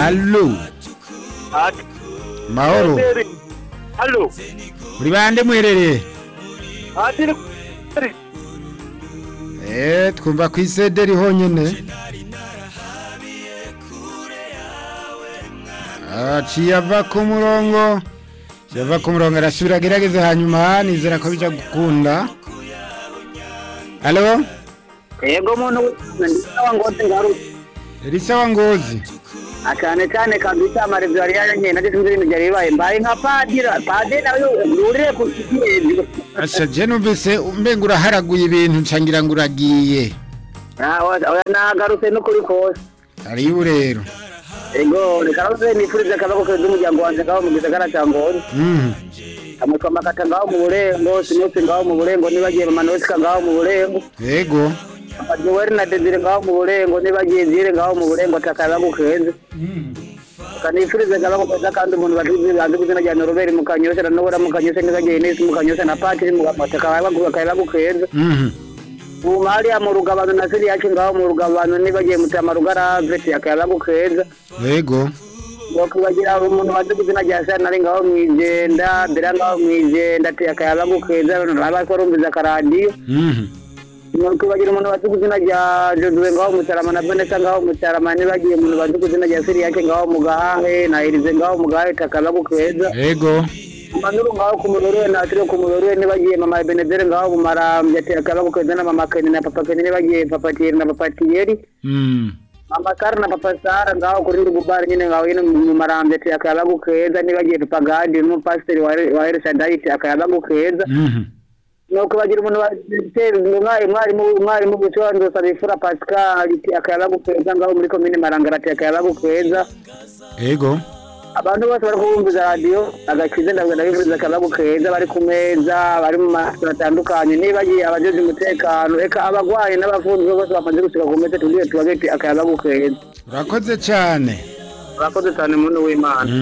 Allo, Ati, mahoro. Seri. Allo. Muri bande muherereye? Ati, ni Seri. Eh, twumva ku isederi honyene. Aciye ava ku murongo. Aciye ava ku murongo arasubira agerageze hanyuma nizera ko bija gukunda. Allo, Yego muntu ndisawa ngozi ngaru. Elisa wa Ngozi. Akane cyane kabisa amarezo yari yaranye nageze muri ibintu byari bibaye mbaye nka padira. Padira nawe yurire ku kigezi. Asha je numvise umbenga uraharaguye ibintu ncangira ngo uragiye. Ah, oya nagarutse no kuri kose. Ariyo rero. Ego, nikarose nifurize akabako keza umuryango wanje ngaho mu gisagara cya Ngozi. Mhm. Amatwa makata ngaho mu burengo, sinusi ngaho mu burengo, nibagiye mama Noska ngaho mu burengo. Yego. Joel na Desire ngaho mu burengo, nibagiye Zire ngaho mu burengo takabako keza. kanifurize akabako keza kandi umuntu batuzi bazi kuzina rya Noroberi mu Kanyosha na Nobora mu Kanyosha nibagiye Nesi mu Kanyosha na Patiri mu Gamata kabako kabako keza. Mhm. Ubu hariya mu rugabano na Siri yacu ngaho mu rugabano nibagiye mutama rugarave yakabako keza. Yego. wakwibagira umuntu wazi kuzina rya sana ari ngaho mwijenda mbere ngaho mwijenda ati akayaba gukeza aba korumviza akaradiyo Mhm. wakwibagira umuntu wazi kuzina rya Josue ngaho mutarama na Vanessa ngaho mutarama nibagiye umuntu wazi kuzina rya Siri yake ngaho mu gahahe na Elize ngaho mu gahahe takaba gukeza Yego. Manuru ngaho ku murorwe na Atrio ku murorwe nibagiye mama Benedere ngaho mu marambya ati akaba gukeza na mama Keni na papa Keni nibagiye papa Thierry na papa Thierry Mhm. Mama Sara na Papa Sara ngaho kuri rugubari nyine ngaho nyine mu marambya ati akayaba gukeza nibagiye Papa Gadi n'umupasiteri wa wa El Shaddai ati akayaba gukeza Mhm. nuko bagira umuntu watera umwari mwarimu mwarimu gusobanura Sabifura Pascal ati akayaba gukeza ngaho muri komine Marangara ati akayaba gukeza Yego. abantu bose bari kubumviza radiyo agakiza ndabwo ndabifuriza akayaba gukeza bari ku meza bari mu maso atandukanye nibagiye abajeje umutekano eka abagwayi n'abafunzwe bose bamaze gushika ku meza tugiye tubageti akayaba gukeza Urakoze cyane. urakoze cyane muntu w'imana